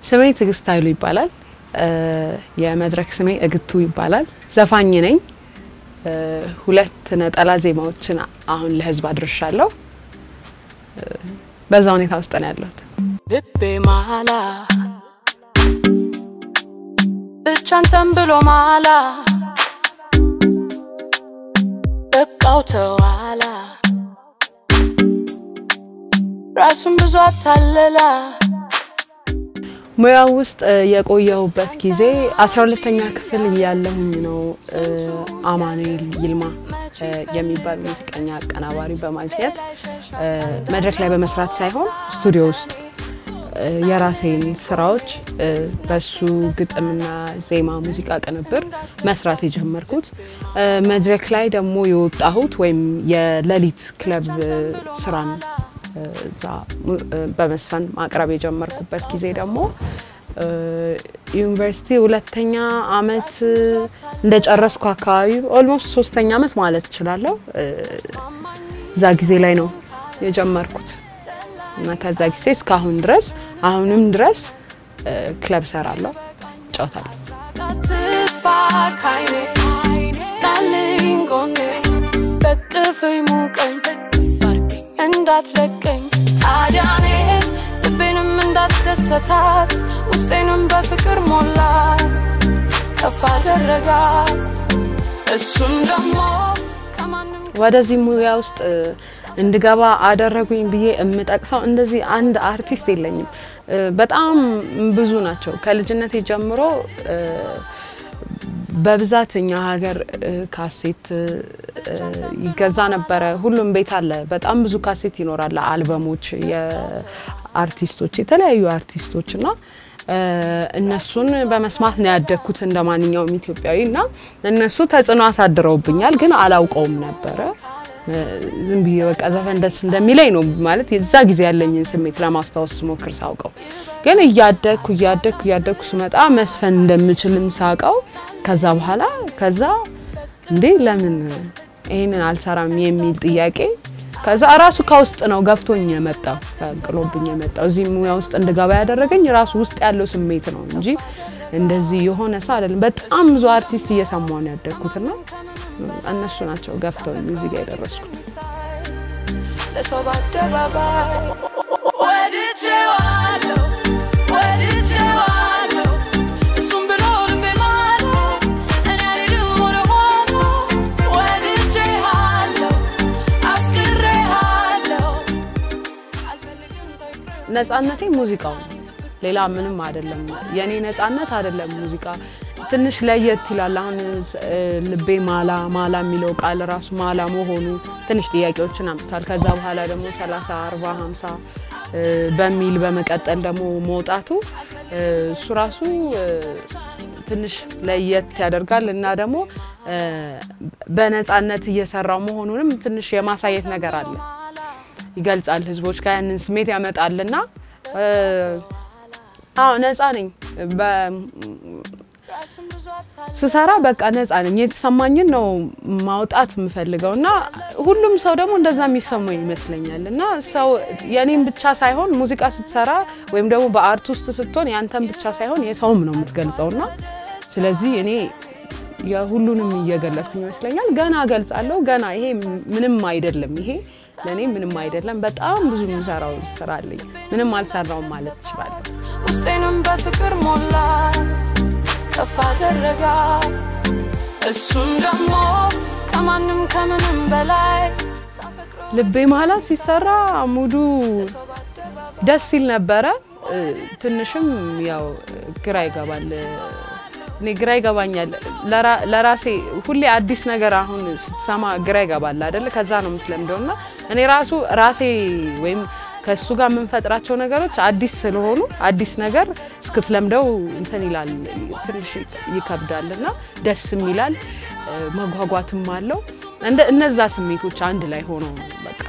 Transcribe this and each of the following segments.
ስሜ ትዕግስት ኃይሉ ይባላል። የመድረክ ስሜ እግቱ ይባላል። ዘፋኝ ነኝ። ሁለት ነጠላ ዜማዎችን አሁን ለህዝብ አድርሻለሁ። በዛ ሁኔታ ውስጥ ነው ያለሁት። ልቤ ማላ ብቻንተን ብሎ ማላ በቃው ተዋላ ራሱን ብዙ አታለላ ሙያው ውስጥ የቆየሁበት ጊዜ አስራ ሁለተኛ ክፍል እያለሁኝ ነው። አማኑኤል ይልማ የሚባል ሙዚቀኛ አቀናባሪ በማግኘት መድረክ ላይ በመስራት ሳይሆን ስቱዲዮ ውስጥ የራሴን ስራዎች በሱ ግጥምና ዜማ ሙዚቃ ቅንብር መስራት የጀመርኩት መድረክ ላይ ደግሞ የወጣሁት ወይም የሌሊት ክለብ ስራን እዛ በመስፈን ማቅረብ የጀመርኩበት ጊዜ ደግሞ ዩኒቨርሲቲ ሁለተኛ አመት እንደጨረስኩ አካባቢ ኦልሞስት ሶስተኛ አመት ማለት እችላለሁ። እዛ ጊዜ ላይ ነው የጀመርኩት እና ከዛ ጊዜ እስካሁን ድረስ አሁንም ድረስ ክለብ ሰራለሁ፣ እጫወታለሁ። ተስፋ ካይኔ ናልኝ ጎኔ በቅፍኝ ሙቀኝ እንዳትለቀኝ ታዲያኔ ልቤንም እንዳስደሰታት ውስጤንም በፍቅር ሞላት ከፍ አደረጋት እሱም ደግሞ ከማንም ወደዚህ ሙያ ውስጥ እንድገባ አደረጉኝ ብዬ የምጠቅሰው እንደዚህ አንድ አርቲስት የለኝም። በጣም ብዙ ናቸው። ከልጅነቴ ጀምሮ በብዛት እኛ ሀገር ካሴት ይገዛ ነበረ። ሁሉም ቤት አለ። በጣም ብዙ ካሴት ይኖራል። አልበሞች፣ የአርቲስቶች የተለያዩ አርቲስቶች እና እነሱን በመስማት ነው ያደግኩት እንደ ማንኛውም ኢትዮጵያዊ እና እነሱ ተጽዕኖ አሳድረውብኛል፣ ግን አላውቀውም ነበረ። ዝም ብዬ በቃ ዘፈን ደስ እንደሚለኝ ነው ማለት የዛ ጊዜ ያለኝን ስሜት ለማስታወስ ስሞክር ሳውቀው፣ ግን እያደግኩ እያደግኩ እያደግኩ ስመጣ መስፈን እንደምችልም ሳውቀው ከዛ በኋላ ከዛ እንዴ ለምን ይህንን አልሰራም የሚል ጥያቄ ከዛ ራሱ ከውስጥ ነው ገፍቶኝ የመጣው ፈንቅሎብኝ የመጣው እዚህ ሙያ ውስጥ እንድገባ ያደረገኝ ራሱ ውስጥ ያለው ስሜት ነው እንጂ እንደዚህ የሆነ ሰው አይደለም። በጣም ብዙ አርቲስት እየሰማሁ ነው ያደግኩትና እነሱ ናቸው ገፍተውኝ እዚህ ጋር የደረስኩት። ለሰው በአደባባይ ወድጄዋለሁ ወድጄዋለሁ እሱም ብሎ ልቤ ማለ እኔ አልሄድም ወደ ኋላ ወድጄሃለሁ አፍቅሬሃለሁ አልፈልግም ሰው ይቅር ነጻነቴ ሙዚቃው ነው። ሌላ ምንም አይደለም። የኔ ነጻነት አይደለም ሙዚቃ ትንሽ ለየት ይላል። አሁን ልቤ ማላ ማላ የሚለው ቃል ራሱ ማላ መሆኑ ትንሽ ጥያቄዎችን አምጥቷል። ከዛ በኋላ ደግሞ 30 40 50 በሚል በመቀጠል ደግሞ መውጣቱ እሱ ራሱ ትንሽ ለየት ያደርጋል እና ደግሞ በነጻነት እየሰራው መሆኑንም ትንሽ የማሳየት ነገር አለ፣ ይገልጻል። ህዝቦች ጋር ያንን ስሜት ያመጣልና አዎ ነጻ ነኝ። ስሰራ በቃ ነጻ ነኝ። የተሰማኝን ነው ማውጣት የምፈልገው እና ሁሉም ሰው ደግሞ እንደዛ የሚሰማው ይመስለኛል። እና ሰው የኔም ብቻ ሳይሆን ሙዚቃ ስትሰራ ወይም ደግሞ በአርት ውስጥ ስትሆን ያንተም ብቻ ሳይሆን የሰውም ነው የምትገልጸው እና ስለዚህ እኔ የሁሉንም እየገለጽኩኝ ይመስለኛል። ገና እገልጻለሁ። ገና ይሄ ምንም አይደለም። ይሄ ለእኔ ምንም አይደለም። በጣም ብዙ የምሰራው ስራ አለኝ። ምንም አልሰራውም ማለት እችላለሁ። ውስጤንም በፍቅር ሞላት ከፍ አደረጋት እሱም ደግሞ ከማንም ከምንም በላይ ሳፈቅረው ልቤ ማላ ሲሰራ ሙዱ ደስ ሲል ነበረ። ትንሽም ያው ግራ ይገባል። እኔ ግራ ይገባኛል ለራ- ለራሴ ሁሌ አዲስ ነገር አሁን ስትሰማ ግራ ይገባል አይደለ? ከዛ ነው የምትለምደው እና እኔ ራሱ ራሴ ወይም ከእሱ ጋር የምንፈጥራቸው ነገሮች አዲስ ስለሆኑ አዲስ ነገር እስክትለምደው እንትን ይላል ትንሽ ይከብዳል እና ደስም ይላል መጓጓትም አለው። እንደ እነዛ ስሜቶች አንድ ላይ ሆነው ነው በቃ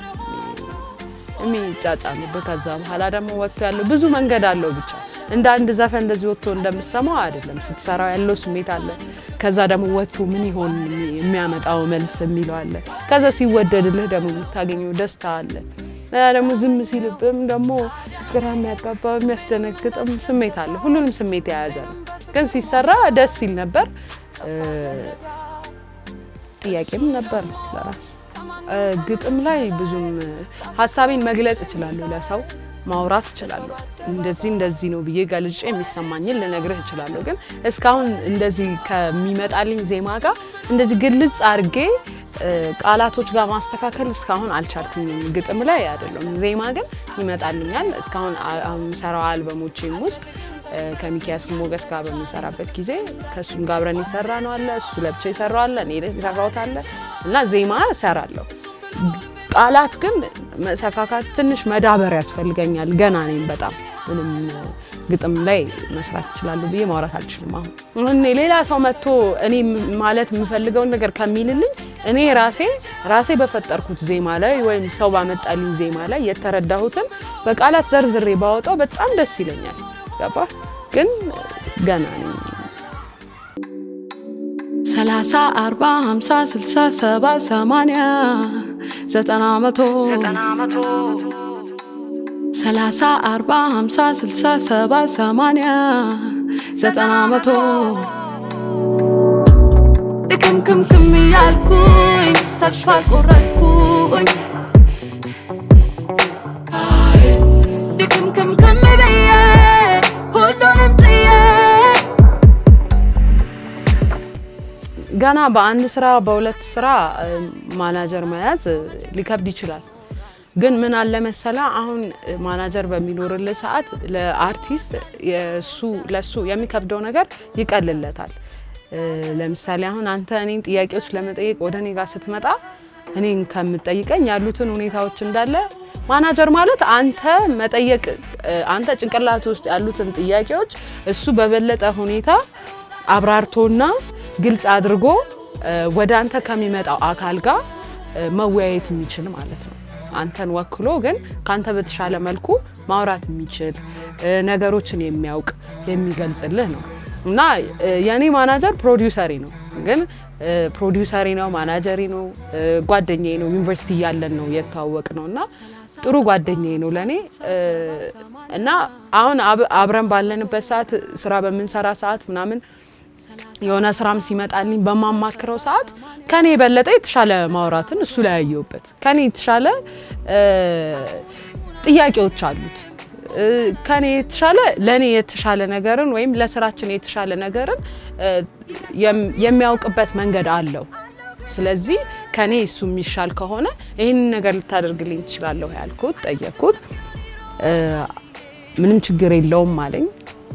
የሚጫጫኑበት። ከዛ በኋላ ደግሞ ወጥቶ ያለው ብዙ መንገድ አለው ብቻ እንደ አንድ ዘፈን እንደዚህ ወጥቶ እንደምሰማው አይደለም። ስትሰራው ያለው ስሜት አለ። ከዛ ደግሞ ወጥቶ ምን ይሆን የሚያመጣው መልስ የሚለው አለ። ከዛ ሲወደድልህ ደግሞ የምታገኘው ደስታ አለ። ሌላ ደግሞ ዝም ሲልብም ደግሞ ግራ የሚያጋባ የሚያስደነግጥም ስሜት አለ። ሁሉንም ስሜት የያዘ ነው፣ ግን ሲሰራ ደስ ሲል ነበር። እ፣ ጥያቄም ነበር ለራስ እ፣ ግጥም ላይ ብዙም ሀሳቤን መግለጽ እችላለሁ፣ ለሰው ማውራት እችላለሁ። እንደዚህ እንደዚህ ነው ብዬ ገልጬ የሚሰማኝን ልነግርህ እችላለሁ። ግን እስካሁን እንደዚህ ከሚመጣልኝ ዜማ ጋር እንደዚህ ግልጽ አድርጌ እ፣ ቃላቶች ጋር ማስተካከል እስካሁን አልቻልኩኝም። ግጥም ላይ አይደለም፣ ዜማ ግን ይመጣልኛል። እስካሁን አ- የምሰራው አልበሞቼም ውስጥ እ፣ ከሚኪያስ ሞገስ ጋር በምንሰራበት ጊዜ ከእሱም ጋር አብረን የሰራ ነው አለ፣ እሱ ለብቻ የሰራው አለ፣ እኔ የሰራሁት አለ እና ዜማ እሰራለሁ። ቃላት ግን መሰካካት ትንሽ መዳበር ያስፈልገኛል። ገና ነኝ በጣም ምንም ግጥም ላይ መስራት እችላለሁ ብዬ ማውራት አልችልም። አሁን እኔ ሌላ ሰው መጥቶ እኔ ማለት የምፈልገውን ነገር ከሚልልኝ እኔ ራሴ ራሴ በፈጠርኩት ዜማ ላይ ወይም ሰው ባመጣልኝ ዜማ ላይ የተረዳሁትን በቃላት ዘርዝሬ ባወጣው በጣም ደስ ይለኛል። ገባ ግን ገና ነኝ። ሰላሳ አርባ ሀምሳ ስልሳ ሰባ ሰማንያ ዘጠና መቶ ሰላሳ አርባ ሀምሳ ስልሳ ሰባ ሰማንያ ዘጠና መቶ ድክምክምክም እያልኩኝ ተስፋ ቆረጥኩኝ ድክምክምክም ብዬ ሁሉንም ጥዬ ገና በአንድ ስራ በሁለት ስራ እ፣ ማናጀር መያዝ እ፣ ሊከብድ ይችላል። ግን ምን አለ መሰላ አሁን እ፣ ማናጀር በሚኖርልህ ሰዓት ለአርቲስት የሱ ለሱ የሚከብደው ነገር ይቀልለታል። እ፣ ለምሳሌ አሁን አንተ እኔን ጥያቄዎች ለመጠየቅ ወደ እኔ ጋር ስትመጣ እኔን ከምጠይቀኝ ያሉትን ሁኔታዎች እንዳለ ማናጀር ማለት አንተ መጠየቅ እ፣ አንተ ጭንቅላት ውስጥ ያሉትን ጥያቄዎች እሱ በበለጠ ሁኔታ አብራርቶና ግልጽ አድርጎ እ፣ ወደ አንተ ከሚመጣው አካል ጋር እ፣ መወያየት የሚችል ማለት ነው። አንተን ወክሎ ግን ከአንተ በተሻለ መልኩ ማውራት የሚችል እ፣ ነገሮችን የሚያውቅ የሚገልጽልህ ነው እና እ፣ የእኔ ማናጀር ፕሮዲውሰሪ ነው። ግን እ፣ ፕሮዲውሰሪ ነው፣ ማናጀሪ ነው፣ እ፣ ጓደኛዬ ነው። ዩኒቨርሲቲ እያለን ነው የተዋወቅ ነው እና ጥሩ ጓደኛዬ ነው ለእኔ እ፣ እና አሁን አብ- አብረን ባለንበት ሰዓት ስራ በምንሰራ ሰዓት ምናምን የሆነ ስራም ሲመጣልኝ በማማክረው ሰዓት ከኔ የበለጠ የተሻለ ማውራትን እሱ ላይ ያየሁበት ከኔ የተሻለ እ፣ ጥያቄዎች አሉት እ፣ ከኔ የተሻለ ለእኔ የተሻለ ነገርን ወይም ለስራችን የተሻለ ነገርን እ፣ የም- የሚያውቅበት መንገድ አለው። ስለዚህ ከኔ እሱ የሚሻል ከሆነ ይህንን ነገር ልታደርግልኝ ትችላለሁ ያልኩት ጠየቅኩት። እ፣ ምንም ችግር የለውም አለኝ።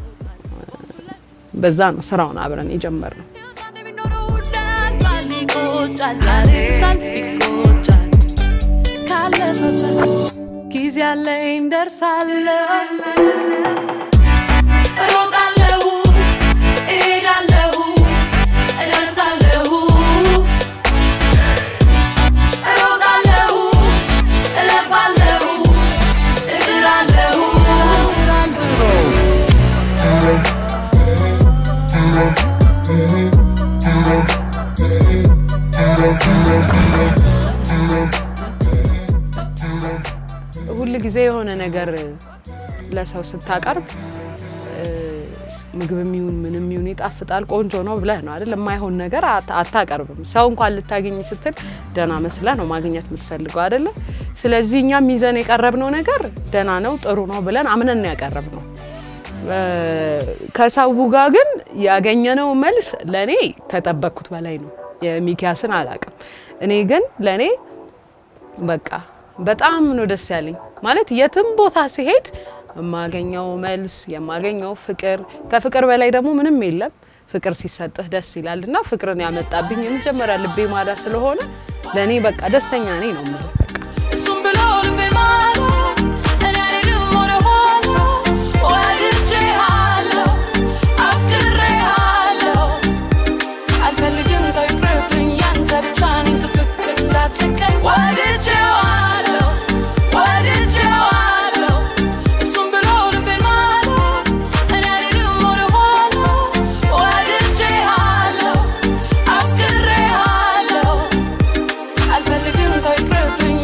በዛ ነው ስራውን አብረን የጀመርነው። የሚኖረው ውዳል ባል ይቆጫል፣ ዛሬ ስታልፍ ይቆጫል። ካለፈበት ጊዜ አለኝ ደርሳለሁ፣ እሮጣለሁ፣ እሄዳለሁ፣ እደርሳለሁ፣ እሮጣለሁ፣ እለፋለሁ፣ እጥራለሁ ሁል ጊዜ የሆነ ነገር ለሰው ስታቀርብ እ፣ ምግብም ይሁን ምንም ይሁን ይጣፍጣል፣ ቆንጆ ነው ብለህ ነው አይደል? የማይሆን ነገር አት- አታቀርብም። ሰው እንኳን ልታገኝ ስትል ደህና መስለህ ነው ማግኘት የምትፈልገው አይደለ? ስለዚህ እኛም ይዘን የቀረብነው ነገር ደህና ነው፣ ጥሩ ነው ብለን አምነን ነው ያቀረብነው። እ፣ ከሰው ጋር ግን ያገኘነው መልስ ለእኔ ከጠበቅኩት በላይ ነው። የሚኪያስን አላውቅም። እኔ ግን ለእኔ በቃ በጣም ነው ደስ ያለኝ። ማለት የትም ቦታ ሲሄድ የማገኘው መልስ የማገኘው ፍቅር፣ ከፍቅር በላይ ደግሞ ምንም የለም። ፍቅር ሲሰጥህ ደስ ይላል እና ፍቅርን ያመጣብኝ የመጀመሪያ ልቤ ማዳ ስለሆነ ለእኔ በቃ ደስተኛ ነኝ ነው የምልህ። እሱም ብሎ ልቤ ማለ እኔ አልሄድም ወደ ኋላ ወድጄሃለሁ አፍቅሬሃለሁ አልፈልግም ሰው ይቅርብኝ ያንተ ብቻ ነኝ ጥብቅ እንዳትለቀኝ ወድጄሃለሁ ወድጄሃለሁ እሱም ብሎ ልቤ ማለ እኔ አልሄድም ወደ ኋላ ወድጄሃለሁ አፍቅሬሃለሁ አልፈልግም ሰው ይቅርብኝ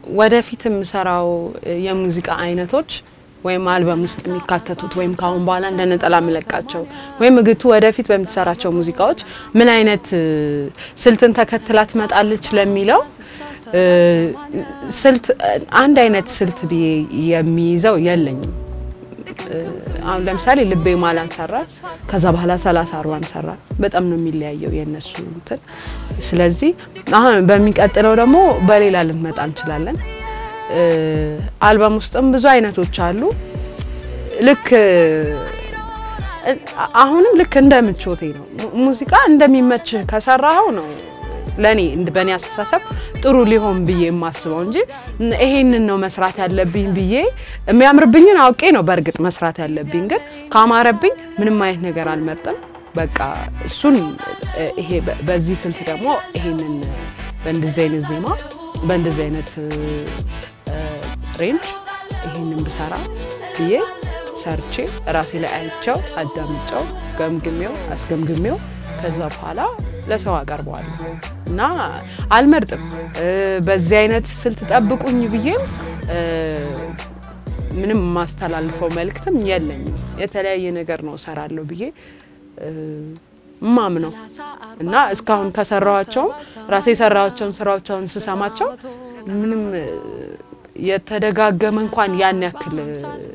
ወደፊት የምሰራው የሙዚቃ አይነቶች ወይም አልበም ውስጥ የሚካተቱት ወይም ከአሁን በኋላ እንደ ነጠላ የምለቃቸው ወይም እግቱ ወደፊት በምትሰራቸው ሙዚቃዎች ምን አይነት እ፣ ስልትን ተከትላ ትመጣለች ለሚለው እ፣ ስልት አንድ አይነት ስልት ብዬ የሚይዘው የለኝም። እ፣ አሁን ለምሳሌ ልቤ ማላን ሰራ፣ ከዛ በኋላ ሰላሳ አርባን ሰራ። በጣም ነው የሚለያየው የእነሱ እንትን። ስለዚህ አሁን በሚቀጥለው ደግሞ በሌላ ልንመጣ እንችላለን። እ፣ አልበም ውስጥም ብዙ አይነቶች አሉ። ልክ እ፣ አሁንም ልክ እንደ ምቾቴ ነው። mu- ሙዚቃ እንደሚመችህ ከሰራኸው ነው ለኔ እንድ- በእኔ አስተሳሰብ ጥሩ ሊሆን ብዬ የማስበው እንጂ ን- ይሄንን ነው መስራት ያለብኝ ብዬ የሚያምርብኝን አውቄ ነው በእርግጥ መስራት ያለብኝ። ግን ካማረብኝ ምንም አይነት ነገር አልመርጥም። በቃ እሱን እ፣ ይሄ በ- በዚህ ስልት ደግሞ ይሄንን በእንደዚህ አይነት ዜማ በእንደዚህ አይነት እ፣ እ፣ ሬንጅ ይሄንን ብሰራ ብዬ ሰርቼ ራሴ ላይ አይቸው አዳምጨው ገምግሜው አስገምግሜው ከዛ በኋላ ለሰው አቀርበዋለሁ እና አልመርጥም። እ፣ በዚህ አይነት ስልት ጠብቁኝ ብዬም እ፣ ምንም የማስተላልፈው መልእክትም የለኝም። የተለያየ ነገር ነው እሰራለሁ ብዬ እ፣ እማምነው እና እስካሁን ከሰራኋቸውም ራሴ የሰራኋቸውን ስራዎቻውን ስሰማቸው ምንም እ፣ የተደጋገመ እንኳን ያን ያክል እ፣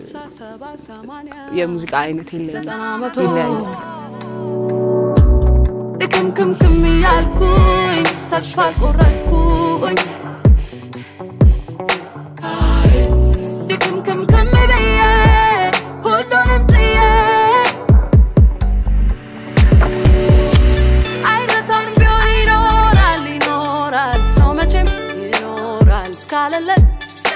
የሙዚቃ አይነት የለኝም። ይለያያል። ድክምክምክም እያልኩኝ ተስፋ ቆረጥኩኝ ድክምክምክም ብዬ ሁሉንም ጥዬ አይረታም ቢሆን ይኖራል ይኖራል ሰው መቼም ይኖራል እስካለለት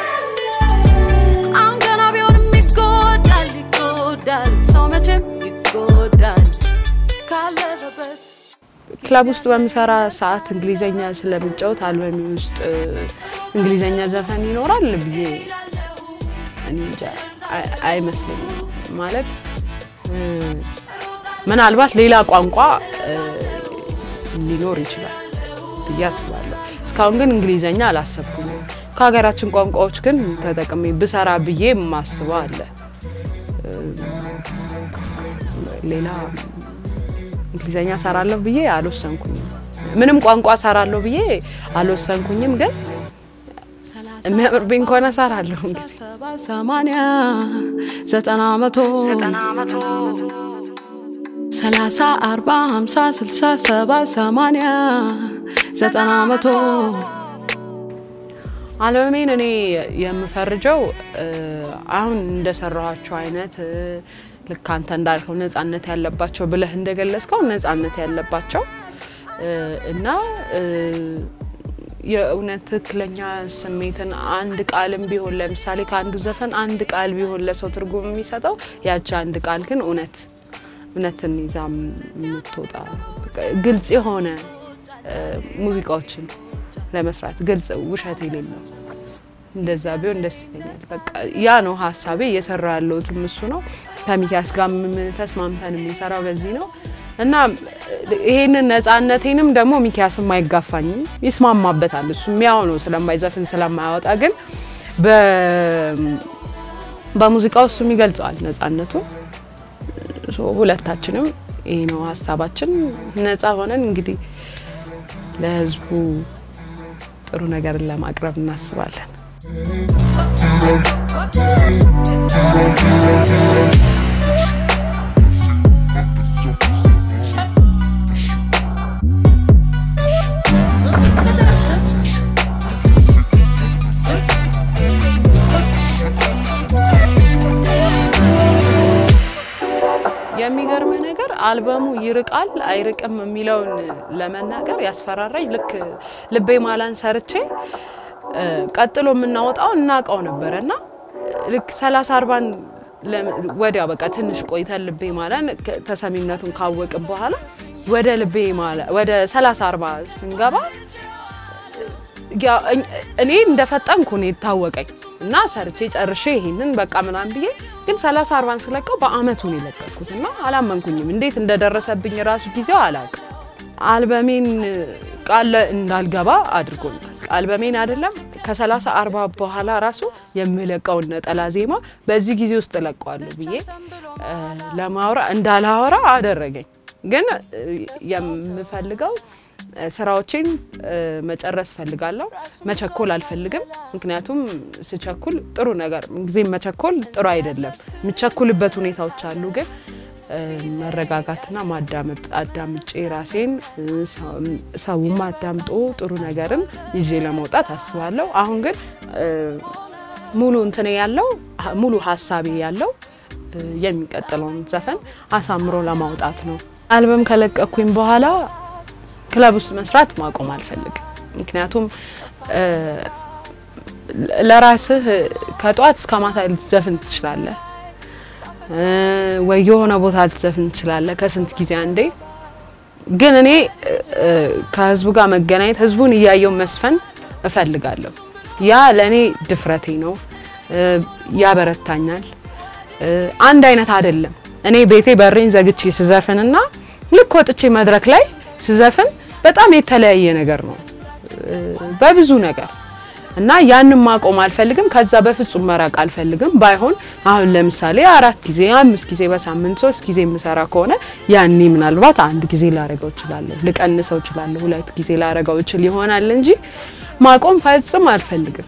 አሁን ገና ቢሆንም ይጎዳል ይጎዳል ሰው መቼም ይጎዳል ካለበት ክለብ ውስጥ በምሰራ ሰዓት እንግሊዘኛ ስለምጫወት አልበሚ ውስጥ እ፣ እንግሊዘኛ ዘፈን ይኖራል ብዬ እኔ እንጃ አይ- አይመስለኝም። ማለት እ፣ ምናልባት ሌላ ቋንቋ እ፣ ሊኖር ይችላል ብዬ አስባለሁ። እስካሁን ግን እንግሊዘኛ አላሰብኩም። ከሀገራችን ቋንቋዎች ግን ተጠቅሜ ብሰራ ብዬ የማስበው አለ። እ፣ ሌላ እንግሊዘኛ ሰራለሁ ብዬ አልወሰንኩኝም። ምንም ቋንቋ ሰራለሁ ብዬ አልወሰንኩኝም። ግን የሚያምርብኝ ከሆነ ሰራለሁ እንግዲህ ሰባ ሰማንያ ዘጠና መቶ ሰላሳ አርባ ሀምሳ ስልሳ ሰባ ሰማንያ ዘጠና መቶ አልበሜን እኔ የምፈርጀው እ፣ አሁን እንደሰራኋቸው አይነት እ፣ ልክ አንተ እንዳልከው ነጻነት ያለባቸው ብለህ እንደገለጽከው ነጻነት ያለባቸው እ፣ እና እ፣ የእውነት ትክክለኛ ስሜትን አንድ ቃልም ቢሆን ለምሳሌ ከአንዱ ዘፈን አንድ ቃል ቢሆን ለሰው ትርጉም የሚሰጠው ያቺ አንድ ቃል ግን እውነት እውነትን ይዛ የምትወጣ በቃ ግልጽ የሆነ እ፣ ሙዚቃዎችን ለመስራት ግልጽ ውሸት የሌለው እንደዛ ቢሆን ደስ ይለኛል። በቃ ያ ነው ሀሳቤ። እየሰራ ያለሁትም እሱ ነው። ከሚኪያስ ጋር ተስማምተን የምንሰራው በዚህ ነው እና ይሄንን ነጻነቴንም ደግሞ ሚኪያስም አይጋፋኝም፣ ይስማማበታል። እሱ ያው ነው ስለማይዘፍን ስለማያወጣ፣ ግን በ- በሙዚቃው እሱም ይገልጸዋል ነጻነቱ። ሶ ሁለታችንም ይሄ ነው ሀሳባችን። ነጻ ሆነን እንግዲህ ለህዝቡ ጥሩ ነገርን ለማቅረብ እናስባለን። የሚገርምህ ነገር አልበሙ ይርቃል አይርቅም የሚለውን ለመናገር ያስፈራራኝ ልክ ልቤ ማላን ሰርቼ እ፣ ቀጥሎ የምናወጣው እናውቀው ነበረ እና ልክ ሰላሳ አርባን ወዲያ በቃ ትንሽ ቆይተን ልቤ ማላን ከ- ተሰሚነቱን ካወቅን በኋላ ወደ ልቤ ማላ ወደ ሰላሳ አርባ ስንገባ ያ- እኝ- እኔ እንደፈጠንኩ ነው የታወቀኝ እና ሰርቼ ጨርሼ ይሄንን በቃ ምናምን ብዬ ግን ሰላሳ አርባን ስለቀው በአመቱ ነው የለቀኩት እና አላመንኩኝም። እንዴት እንደደረሰብኝ ራሱ ጊዜው አላውቅም። አልበሜን ቃል እንዳልገባ አድርጎኛል። አልበሜን አይደለም ከሰላሳ አርባ በኋላ ራሱ የምለቀውን ነጠላ ዜማ በዚህ ጊዜ ውስጥ እለቀዋለሁ ብዬ እ፣ ለማውራ እንዳላወራ አደረገኝ። ግን እ፣ የምፈልገው እ፣ ስራዎቼን እ፣ መጨረስ ፈልጋለሁ። መቸኮል አልፈልግም። ምክንያቱም ስቸኩል ጥሩ ነገር ጊዜም መቸኮል ጥሩ አይደለም። የምቸኩልበት ሁኔታዎች አሉ ግን እ፣ መረጋጋትና ማዳመጥ አዳምጬ ራሴን እ፣ ሰው- ሰውም አዳምጦ ጥሩ ነገርን ይዤ ለመውጣት አስባለሁ። አሁን ግን እ፣ ሙሉ እንትኔ ያለው ሙሉ ሀሳቤ ያለው እ፣ የሚቀጥለውን ዘፈን አሳምሮ ለማውጣት ነው። አልበም ከለቀኩኝ በኋላ ክለብ ውስጥ መስራት ማቆም አልፈልግም። ምክንያቱም እ፣ ለራስህ ከጠዋት እስከ ማታ ልትዘፍን ትችላለህ እ፣ ወይ የሆነ ቦታ ልትዘፍን ትችላለህ ከስንት ጊዜ አንዴ። ግን እኔ እ፣ ከህዝቡ ጋር መገናኘት ህዝቡን እያየው መስፈን እፈልጋለሁ። ያ ለእኔ ድፍረቴ ነው፣ እ፣ ያበረታኛል። እ፣ አንድ አይነት አይደለም። እኔ ቤቴ በሬን ዘግቼ ስዘፍንና ልክ ወጥቼ መድረክ ላይ ስዘፍን በጣም የተለያየ ነገር ነው እ፣ በብዙ ነገር እና ያንን ማቆም አልፈልግም። ከዛ በፍጹም መራቅ አልፈልግም። ባይሆን አሁን ለምሳሌ አራት ጊዜ አምስት ጊዜ በሳምንት ሶስት ጊዜ የምሰራ ከሆነ ያኔ ምናልባት አንድ ጊዜ ላረገው እችላለሁ፣ ልቀንሰው እችላለሁ፣ ሁለት ጊዜ ላረገው እችል ይሆናል እንጂ ማቆም ፈጽም አልፈልግም።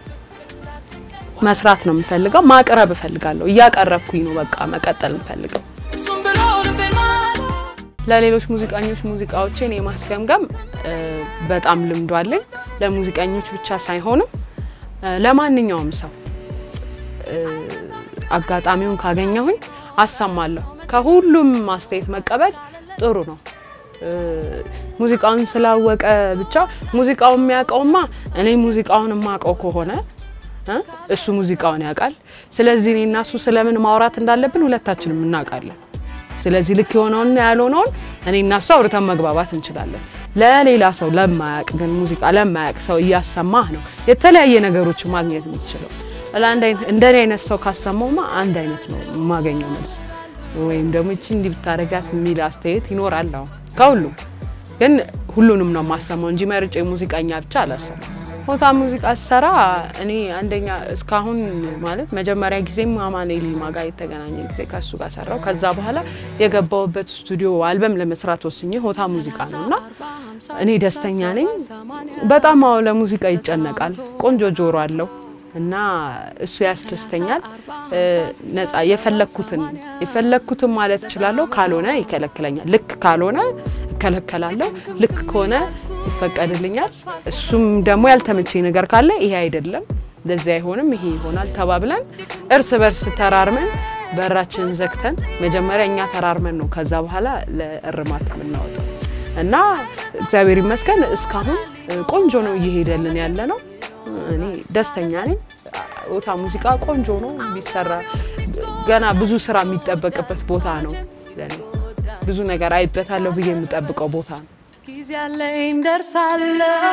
መስራት ነው የምፈልገው። ማቅረብ እፈልጋለሁ። እያቀረብኩኝ ነው በቃ መቀጠል የምፈልገው። እሱም ብሎ ልቤን ማለው ለሌሎች ሙዚቀኞች ሙዚቃዎችን የማስገምገም እ፣ በጣም ልምዱ አለኝ። ለሙዚቀኞች ብቻ ሳይሆንም እ፣ ለማንኛውም ሰው እ፣ አጋጣሚውን ካገኘሁኝ አሰማለሁ። ከሁሉም ማስተያየት መቀበል ጥሩ ነው። እ፣ ሙዚቃውን ስላወቀ ብቻ ሙዚቃውን የሚያውቀውማ እኔ ሙዚቃውን የማውቀው ከሆነ እ፣ እሱ ሙዚቃውን ያውቃል። ስለዚህ እኔ እና እሱ ስለምን ማውራት እንዳለብን ሁለታችንም እናውቃለን። ስለዚህ ልክ የሆነውንና ያልሆነውን እኔ እና እሱ አውርተን መግባባት እንችላለን። ለሌላ ሰው ለማያቅ ግን ሙዚቃ ለማያቅ ሰው እያሰማህ ነው የተለያየ ነገሮች ማግኘት የምትችለው። ለአንድ አይነት እንደኔ አይነት ሰው ካሰማውማ አንድ አይነት ነው የማገኘው መልስ፣ ወይም ደግሞ እቺ እንዲህ ብታረጋት የሚል አስተያየት ይኖራል። አዎ ከሁሉም ግን ሁሉንም ነው የማሰማው እንጂ መርጬ ሙዚቀኛ ብቻ አላሰማም። ሆታ ሙዚቃ ስሰራ እኔ አንደኛ እስካሁን ማለት መጀመሪያ ጊዜም አማኑኤል ይልማ ጋር የተገናኘ ጊዜ ከሱ ጋር ሰራው። ከዛ በኋላ የገባውበት ስቱዲዮ አልበም ለመስራት ወስኜ ሆታ ሙዚቃ ነው እና እኔ ደስተኛ ነኝ። በጣም አዎ ለሙዚቃ ይጨነቃል። ቆንጆ ጆሮ አለው እና እሱ ያስደስተኛል። እ፣ ነጻ የፈለግኩትን የፈለግኩትን ማለት እችላለሁ። ካልሆነ ይከለክለኛል። ልክ ካልሆነ እከለከላለሁ። ልክ ከሆነ ይፈቀድልኛል። እሱም ደግሞ ያልተመቸኝ ነገር ካለ ይሄ አይደለም እንደዚህ አይሆንም ይሄ ይሆናል ተባብለን እርስ በርስ ተራርመን በራችንን ዘግተን መጀመሪያ እኛ ተራርመን ነው ከዛ በኋላ ለእርማት የምናወጣው እና እግዚአብሔር ይመስገን እስካሁን እ፣ ቆንጆ ነው እየሄደልን ያለ ነው። እኔ ደስተኛ ነኝ። ሆታ ሙዚቃ ቆንጆ ነው ቢሰራ ገና ብዙ ስራ የሚጠበቅበት ቦታ ነው። ለእኔ ብዙ ነገር አይበታለሁ ብዬ የምጠብቀው ቦታ ነው። ጊዜ አለኝ ደርሳለሁ፣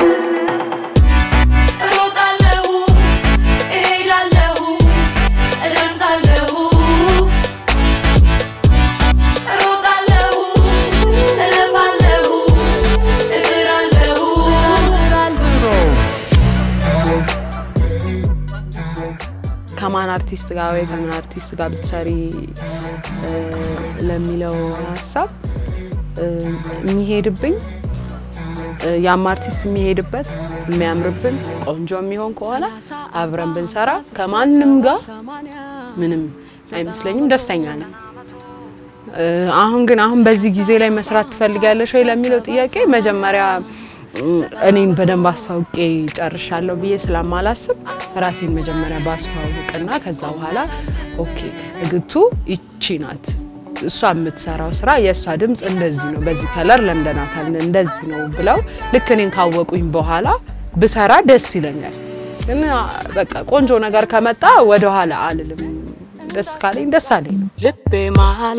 እሮጣለሁ፣ እሄዳለሁ፣ እደርሳለሁ፣ እሮጣለሁ፣ እለፋለሁ፣ እጥራለሁ። ከማን አርቲስት ጋር ወይ ከምን አርቲስት ጋር ብትሰሪ እ፣ ለሚለው ሀሳብ እ፣ የሚሄድብኝ እ፣ ያም አርቲስት የሚሄድበት የሚያምርብን ቆንጆ የሚሆን ከሆነ አብረን ብንሰራ ከማንም ጋር ምንም አይመስለኝም፣ ደስተኛ ነኝ። እ፣ አሁን ግን አሁን በዚህ ጊዜ ላይ መስራት ትፈልጊያለሽ ወይ ለሚለው ጥያቄ መጀመሪያ እም፣ እኔን በደንብ አስተዋውቄ ጨርሻለሁ ብዬ ስለማላስብ ራሴን መጀመሪያ ባስተዋውቅና ከዛ በኋላ ኦኬ እግቱ ይቺ ናት እሷ የምትሰራው ስራ የእሷ ድምፅ እንደዚህ ነው፣ በዚህ ከለር ለምደናታል፣ እንደዚህ ነው ብለው ልክ እኔን ካወቁኝ በኋላ ብሰራ ደስ ይለኛል። ግን አ፣ በቃ ቆንጆ ነገር ከመጣ ወደኋላ አልልም። ደስ ካለኝ ደስ አለኝ ነው። ልቤ ማላ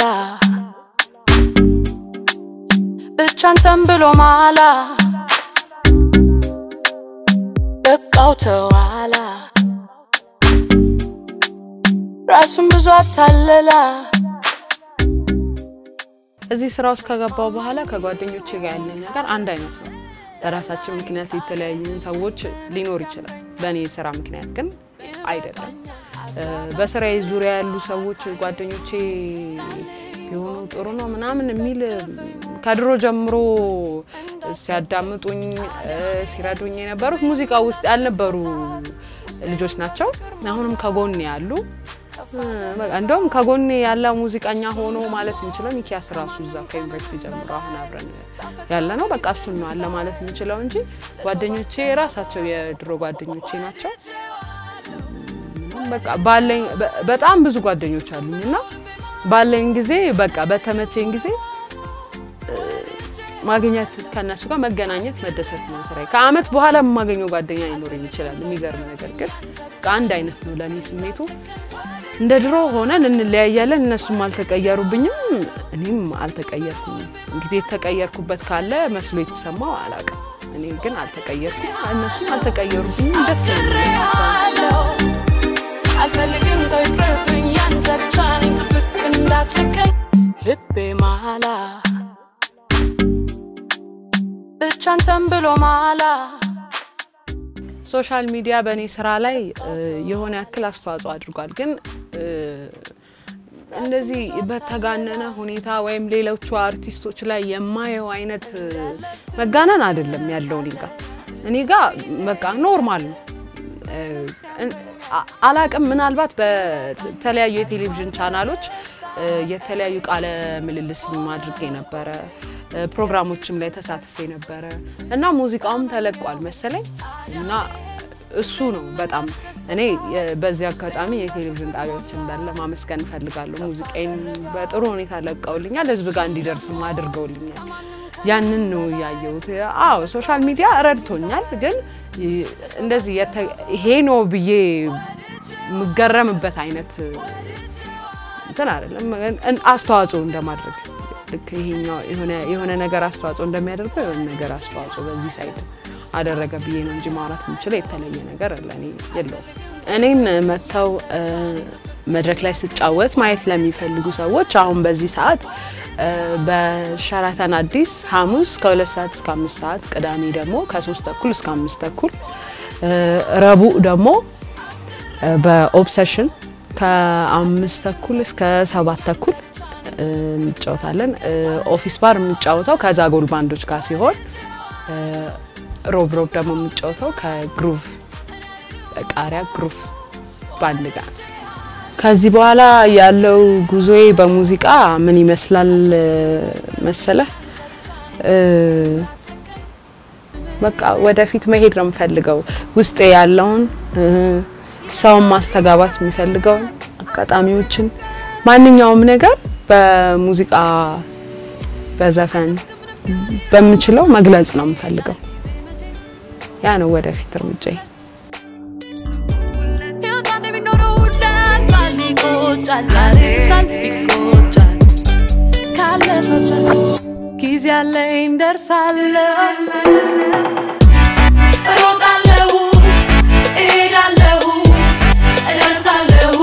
ብቻ አንተን ብሎ ማላ በቃው ተዋላ ራሱን ብዙ አታለላ እዚህ ስራ ውስጥ ከገባው በኋላ ከጓደኞቼ ጋር ያለኝ ነገር አንድ አይነት ነው። በራሳችን ምክንያት የተለያዩን ሰዎች ሊኖር ይችላል። በእኔ ስራ ምክንያት ግን አይደለም። እ፣ በስራዬ ዙሪያ ያሉ ሰዎች ጓደኞቼ ቢሆኑ ጥሩ ነው ምናምን የሚል ከድሮ ጀምሮ ሲያዳምጡኝ እ፣ ሲረዱኝ የነበሩት ሙዚቃ ውስጥ ያልነበሩ ልጆች ናቸው። አሁንም ከጎኔ ያሉ እ፣ በቃ እንደውም ከጎኔ ያለ ሙዚቀኛ ሆኖ ማለት የምችለው ሚኪያስ ራሱ እዛ ከዩኒቨርሲቲ ጀምሮ አሁን አብረን ያለ ነው። በቃ እሱን ነው አለ ማለት የምችለው እንጂ ጓደኞቼ ራሳቸው የድሮ ጓደኞቼ ናቸው። በቃ ባለኝ በ- በጣም ብዙ ጓደኞች አሉኝ እና ባለኝ ጊዜ በቃ በተመቸኝ ጊዜ እ፣ ማግኘት ከእነሱ ጋር መገናኘት መደሰት ነው ስራዬ። ከአመት በኋላ የማገኘው ጓደኛ ሊኖረኝ ይችላል። የሚገርም ነገር ግን ከአንድ አይነት ነው ለእኔ ስሜቱ። እንደ ድሮ ሆነን እንለያያለን። እነሱም አልተቀየሩብኝም፣ እኔም አልተቀየርኩኝም። እንግዲህ የተቀየርኩበት ካለ መስሎ የተሰማው አላውቅም። እኔ ግን አልተቀየርኩም፣ እነሱም አልተቀየሩብኝም። ደስ የሚል አለው አልፈልግም ሰው ይቅርብኝ ያንተ ብቻ ነኝ ጥብቅ እንዳትለቀኝ ልቤ ማላ ብቻ አንተን ብሎ ማላ ሶሻል ሚዲያ በእኔ ስራ ላይ እ፣ የሆነ ያክል አስተዋጽኦ አድርጓል። ግን እ፣ እንደዚህ በተጋነነ ሁኔታ ወይም ሌሎቹ አርቲስቶች ላይ የማየው አይነት እ፣ መጋነን አይደለም ያለው እኔ ጋ እኔ ጋ በቃ ኖርማል ነው። እ፣ እን- አ- አላቅም ምናልባት በተለያዩ የቴሌቪዥን ቻናሎች እ፣ የተለያዩ ቃለ ምልልስ አድርጌ ነበረ እ፣ ፕሮግራሞችም ላይ ተሳትፌ ነበረ እና ሙዚቃውም ተለቋል መሰለኝ እና እሱ ነው በጣም እኔ የ- በዚህ አጋጣሚ የቴሌቪዥን ጣቢያዎች እንዳለ ማመስገን እፈልጋለሁ። ሙዚቃዬን በጥሩ ሁኔታ ለቀውልኛል፣ ህዝብ ጋር እንዲደርስም አድርገውልኛል። ያንን ነው ያየሁት። አዎ ሶሻል ሚዲያ ረድቶኛል፣ ግን ይ- እንደዚህ የተ- ይሄ ነው ብዬ የምገረምበት አይነት እንትን አይደለም። እን- አስተዋጽኦ እንደማድረግ ልክ ይሄኛው የሆነ የሆነ ነገር አስተዋጽኦ እንደሚያደርገው የሆነ ነገር አስተዋጽኦ በዚህ ሳይት አደረገ ብዬ ነው እንጂ ማውራት የምችለው የተለየ ነገር ለእኔ የለውም። እኔን መጥተው እ፣ መድረክ ላይ ስጫወት ማየት ለሚፈልጉ ሰዎች አሁን በዚህ ሰዓት እ፣ በሸራተን አዲስ ሐሙስ ከሁለት ሰዓት እስከ አምስት ሰዓት ቅዳሜ ደግሞ ከሶስት ተኩል እስከ አምስት ተኩል እ፣ ረቡዕ ደግሞ እ፣ በኦብሰሽን ከአምስት ተኩል እስከ ሰባት ተኩል እ፣ እንጫወታለን። እ፣ ኦፊስ ባር የምጫወተው ከዛጎል ባንዶች ጋር ሲሆን እ፣ ሮብ ሮብ ደግሞ የምጫወተው ከግሩቭ ቃሪያ ግሩቭ ባንድ ጋር። ከዚህ በኋላ ያለው ጉዞዬ በሙዚቃ ምን ይመስላል እ፣ መሰለህ? እ፣ በቃ ወደፊት መሄድ ነው የምፈልገው። ውስጤ ያለውን እ፣ ሰውን ማስተጋባት የሚፈልገውን አጋጣሚዎችን፣ ማንኛውም ነገር በሙዚቃ በዘፈን በምችለው መግለጽ ነው የምፈልገው። ያ ነው ወደፊት እርምጃዬ። ሕይወት አንዴ ቢኖረው እንዳልፋል ይቆጫል ዛሬ ስታልፍ ይቆጫል ካለፈበት ጊዜ አለኝ ደርሳለሁ እሮጣለሁ እሄዳለሁ እደርሳለሁ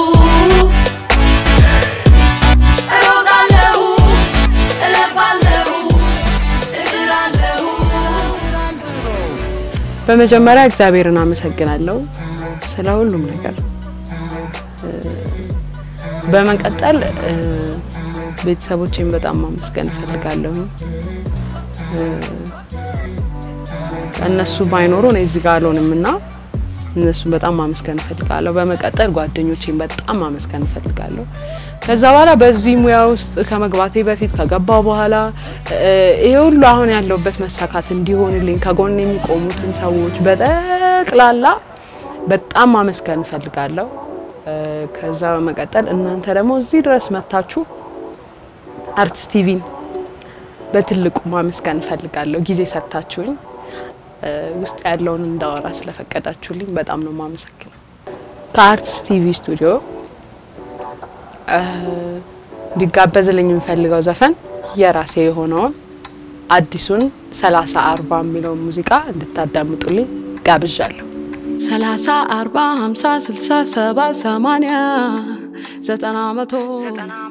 እሮጣለሁ እለፋለሁ እጥራለሁ በመጀመሪያ እግዚአብሔርን አመሰግናለሁ ስለ ሁሉም ነገር። እ፣ በመቀጠል እ፣ ቤተሰቦቼን በጣም ማመስገን እፈልጋለሁ። እነሱ ባይኖሩ እኔ እዚህ ጋር አልሆንም እና እነሱን በጣም ማመስገን እፈልጋለሁ። በመቀጠል ጓደኞቼን በጣም ማመስገን እፈልጋለሁ። ከዛ በኋላ በዚህ ሙያ ውስጥ ከመግባቴ በፊት ከገባው በኋላ እ፣ ይሄ ሁሉ አሁን ያለውበት መሳካት እንዲሆንልኝ ከጎን የሚቆሙትን ሰዎች በጠቅላላ በጣም ማመስገን እፈልጋለሁ። እ፣ ከዛ በመቀጠል እናንተ ደግሞ እዚህ ድረስ መታችሁ አርትስ ቲቪን በትልቁ ማመስገን እፈልጋለሁ። ጊዜ ሰጥታችሁኝ እ፣ ውስጥ ያለውን እንዳወራ ስለፈቀዳችሁልኝ በጣም ነው ማመሰግነው። ከአርትስ ቲቪ ስቱዲዮ እ፣ እንዲጋበዝልኝ የምፈልገው ዘፈን የራሴ የሆነውን አዲሱን ሰላሳ አርባ የሚለውን ሙዚቃ እንድታዳምጡልኝ ጋብዣለሁ። ሰላሳ አርባ ሀምሳ ስልሳ ሰባ ሰማንያ ዘጠና መቶ